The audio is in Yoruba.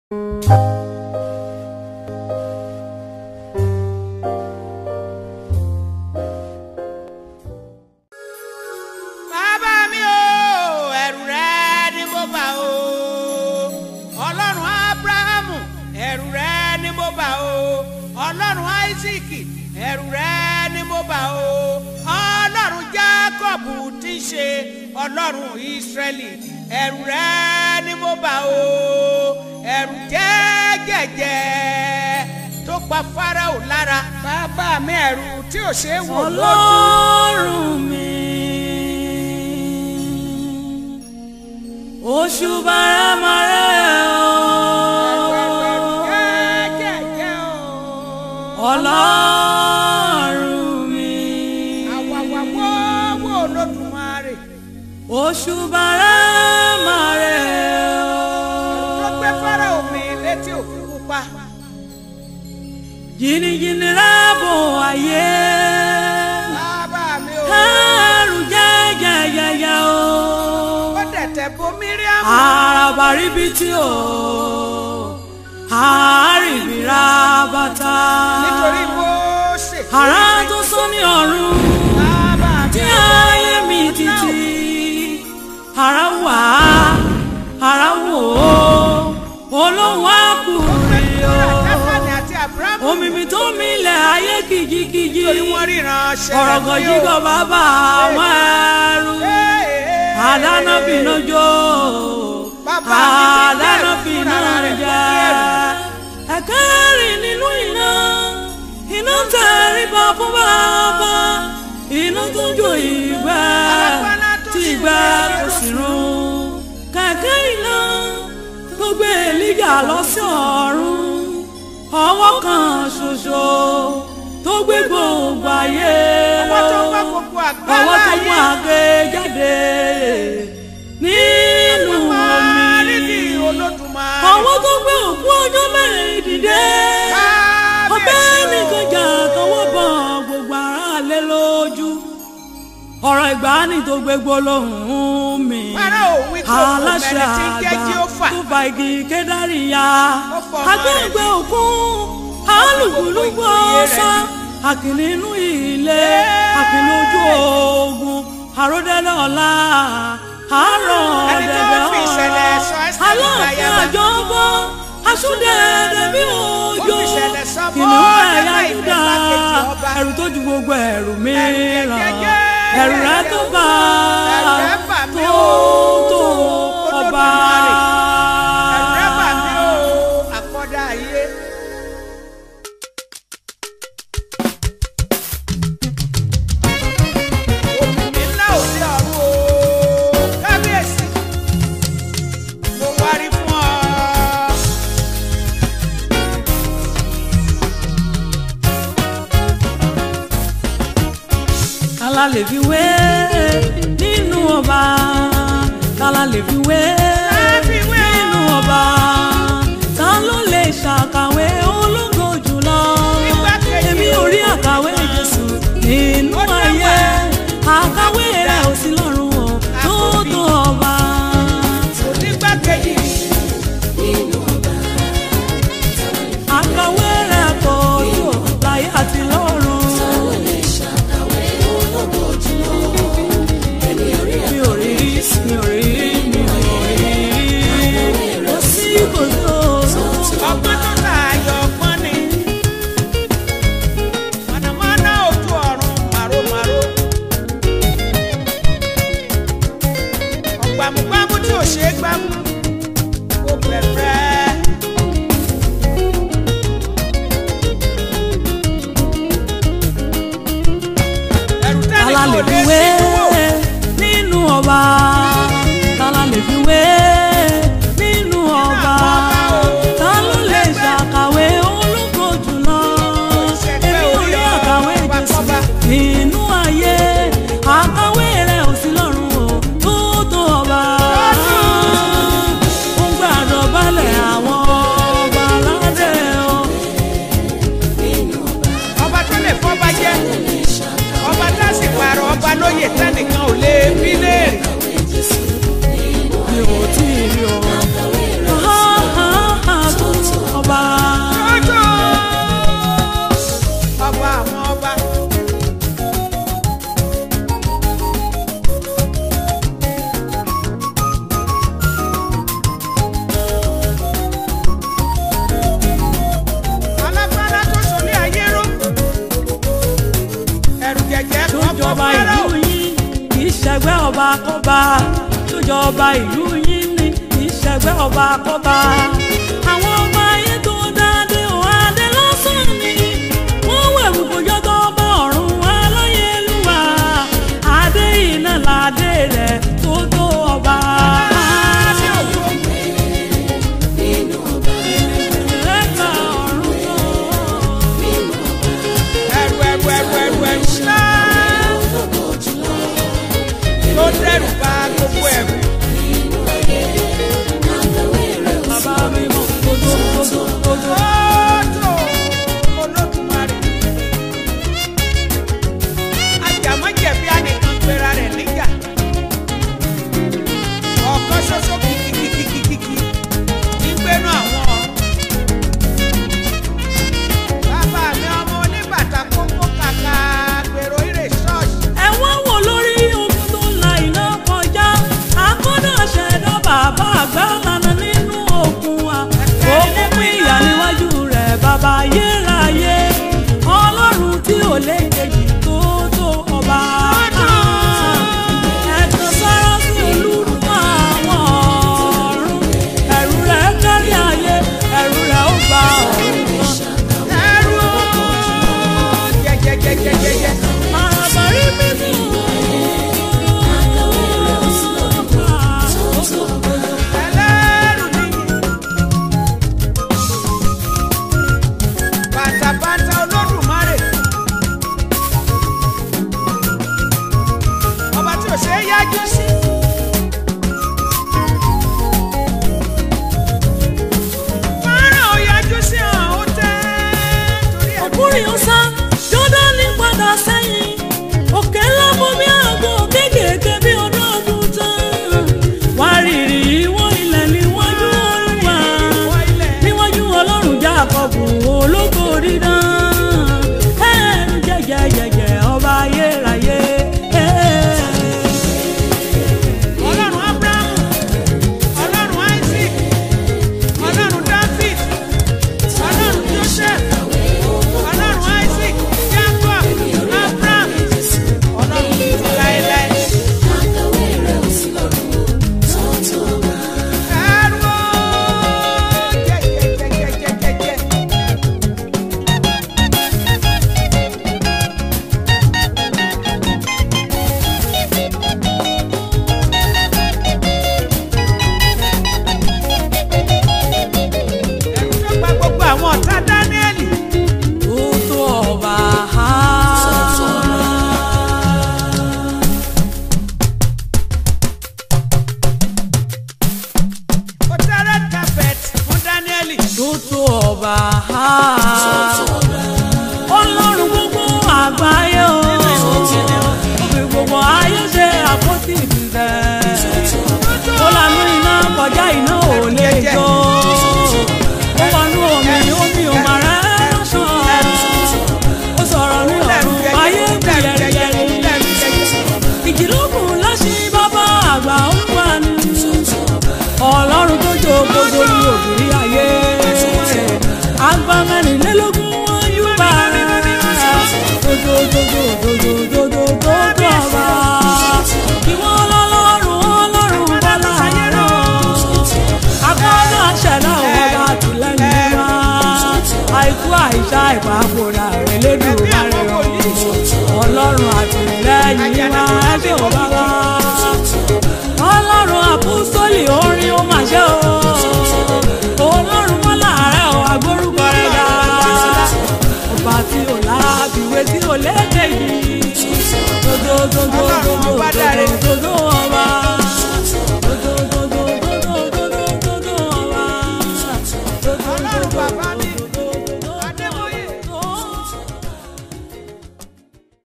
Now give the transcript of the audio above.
bàbá mi o ẹ̀rù rẹ ni mo bà o ọlọ́run abrahamu ẹ̀rù rẹ ni mo bà o ọlọ́run isaac ẹ̀rù rẹ ni mo bà o ọlọ́run jacob tí í ṣe ọlọ́run israẹli ẹ̀rù rẹ ni mo bà o ẹ̀rù jẹ́gẹ̀jẹ̀ tó pa farao lára bàbá mi ẹ̀rù tí ò ṣeé wò lójú. ọlọ́run mi oṣù bàrámàrẹ́ o ọlọ́run mi oṣù bàrámàrẹ́ o jìnnìjìnnì rábò ayé ẹrù jẹ́jẹ́jẹ́jẹ́ o àràbàríbitì o àárìbìrà bàtà àrà tó sún ní ọ̀run tí ayé mi títí àrà wà àrà wò ó olóhùn àkùrẹ́ o omi mi tó milẹ̀ ayé kìjikìji ọ̀rọ̀gọ̀ jígọ̀ bàbá àwọn ẹrú àdáná bínú jó àdáná bínú jẹ ẹ̀kẹ́rì nínú iná iná tẹríba fún bàbá iná tó jó ìgbẹ́ tí ìgbẹ́ kò sì run kẹ̀kẹ́ iná tó gbé Èlíjà lọ sí ọ̀run ọwọ́ kan ṣoṣo tó gbé gbogbo ayé ọwọ́ tó mú gbogbo àgbá ọwọ́ tó mú láyé. àgbé jáde nínú omi ọwọ́ tó gbé òkú ọjọ́ mẹ́rin dìde ọbẹ̀ nìkan jà tọwọ́ bọ̀ gbogbo ara lé lójú ọ̀rọ̀ ìgbàanì tó gbé gbólóhùn mi Fáráò wí kó kò aláṣẹ mẹ́ni tí ń jẹ́ àgbà Jéhófà. tó fa igi kédárì ya Ó fọ ọmọ rẹ̀ agbẹ́gbẹ́ òkun alùpùpù ọ̀sá àkìní inú ilé àkìní ojú ogun àròdẹ́lẹ̀ ọ̀la àárọ̀ Ẹni tó ọ̀dẹ̀dẹ̀ fi ìṣẹ̀lẹ̀ sọ ọ̀la Ẹ́sítérì aláàfin láyàbá. àjọbọ̀ asúndẹ̀ẹ̀dẹ̀ bí òjò Ó fi ìṣẹ̀lẹ̀ sọ kìnìún bọ́ ẹ̀yà nígbà Júdà ìgbàkejì ọba. ẹ̀rù tó ju gbogbo ẹ̀rù mìíràn jẹ́jẹ́, ẹ̀rù rẹ̀ tó bá ẹ̀rù rẹ̀ bà mí tó o, tó ọba. Olódùmarè. Ẹ̀rù rẹ̀ bà mí o, àkọ́dá ayé. Òmìnir ńlá òde ọ̀run o, kábíyèsí, mo wárí fún ọ. kálá lè fi wé nínú ọba kálá lè fi wé fi wé o. nínú ọba ta ló lè ṣàkàwé ológo jùlọ Nígbàkejì èmi ò rí àkàwé Jésù nínú Ó dá ayé wà. àkàwé rẹ̀ ò sí lọ́run o tó Àkọ́bí. tó ọba. Onígbàkejì àkàwé rẹ̀ kò tó láyé àti lọ́run. mi ò rí mi ò rí mi ò rí ìṣẹ̀gbẹ́ ọba kọ́ba tó jọba ìlú yín ní ìṣẹ̀gbẹ́ ọba kọ́ba àwọn ọba ayé tó dáadé ò adé lásán ni wọ́n wẹ̀rù kójọ́ tó bá ọ̀run aláyélúwà adé iná ládé rẹ̀ tó tó ọba. Ẹ̀ka ọ̀run tó. ẹrù ẹrù ẹrù ẹrù ẹrù ńlá tó dẹrù bá gbogbo ẹrù. Bàbá mi mọ̀ kodo kodo kodo. Ojo Olódùmarè. Àjàmọ́jẹ̀bi ànìkan pera rẹ̀ níjà. Ọ̀kan ṣoṣo kìkìkìkìkìkì ní gbénú àwọn ọ̀run. Bàbá mi ọmọ oníbàtà kókó kàkà gbèrò ìrè ṣọ́ọ̀ṣì. ẹ wá wò lórí omi tó la iná kọjá akọ́dọ̀ ṣẹ̀dá bàbá àgbà lànà nínú òkun wa òkun pín ìyá níwájú rẹ̀ bàbá ayérayé ọlọ́run tí ò lè kejì tó tó ọba. ẹ̀tàn sára sí olúdùn àwọn ọ̀run ẹ̀rù rẹ̀ kárí ayé ẹ̀rù rẹ̀ ó gba ọ̀run kan. Ẹrú jẹjẹjẹjẹjẹjẹ. Àbárí mi fún Ẹlẹ́rù nìyí. Bàtàbàtà Olódùmarè. Ọba tí ò ṣe é yájú sí. Fọ́nrán ò yájú sí hàn ó tẹ́ torí ẹ̀. ọkùnrin ọ̀sán jọ́dánì padà sẹ́yìn òkè ńlá bomi àgbo kéékèèké bí ọdún ọdún tán wá rírì ìwọ ilẹ̀ níwájú olúwa níwájú ọlọ́run jákọ́bù ológo dídán ẹ̀ẹ́dùn jẹ́jẹ́jẹ́jẹ́ ọba ayérayé. Ọlọ́run Ábúráhámù, Ọlọ́run Isaac, Ọlọ́run David, Ọlọ́run Joseph, Ọlọ́run Isaac, Jacob, Abraham, Ọlọ́run títí láéláé. Ẹrú jẹjẹjẹjẹjẹjẹ. Ẹrú tó gba gbogbo àwọn ọ̀tá Dáníẹ́lì. tó tó ọba. Ó tẹ́ red carpet fún Dáníẹ́lì. tó tó ọba. ọlọ́run gbogbo àgbáyé o. òfin gbogbo ayé ṣe àpótí ìbílẹ̀. ó lanú iná kọjá iná ò lè jó. ó wọnú omi omi ò mà rẹ́ lọ́sàn. ó sọ̀rọ̀ ní ọ̀run ayé kú yẹ̀rìyẹ̀rì. ìjìlókun lọ́sìn bàbá àgbà olúwa ni ọlọ́run tó jó gbogbo ní òbí ayé àgbà mẹ́rìnlélógún wọn yóò bá dododododododododo ọba ìwọ ọlọ́run ọlọ́run bọ́lá àárọ̀ agbọ́dọ̀ àṣẹ̀dá ọba àtìlẹ́yìn wa àìkú àìsá ìpapòrà rẹ̀ lédùn rẹ̀ ọlọ́run àtìlẹ́yìn wa ẹgbẹ́ ọba wa ọlọ́run àpòsólì orin ó mà ṣe o ọlọ́run wọn láàárẹ̀ ọ agbórúkọ rẹ̀ ga ọba tí ò láàbìwé tí ò léde yìí dodododo